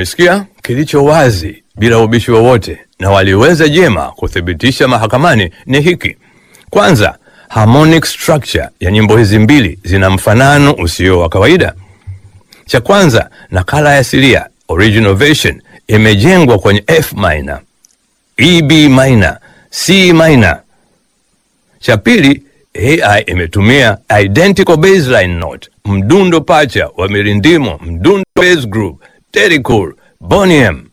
Umesikia kilicho wazi bila ubishi wowote, na waliweza jema kuthibitisha mahakamani ni hiki: kwanza, harmonic structure ya nyimbo hizi mbili zina mfanano usio wa kawaida. Cha kwanza, nakala ya asilia original version imejengwa kwenye F minor, E B minor, C minor. Cha pili, AI imetumia identical baseline note, mdundo pacha wa mirindimo, mdundo bass group, Terry Cool, Boney M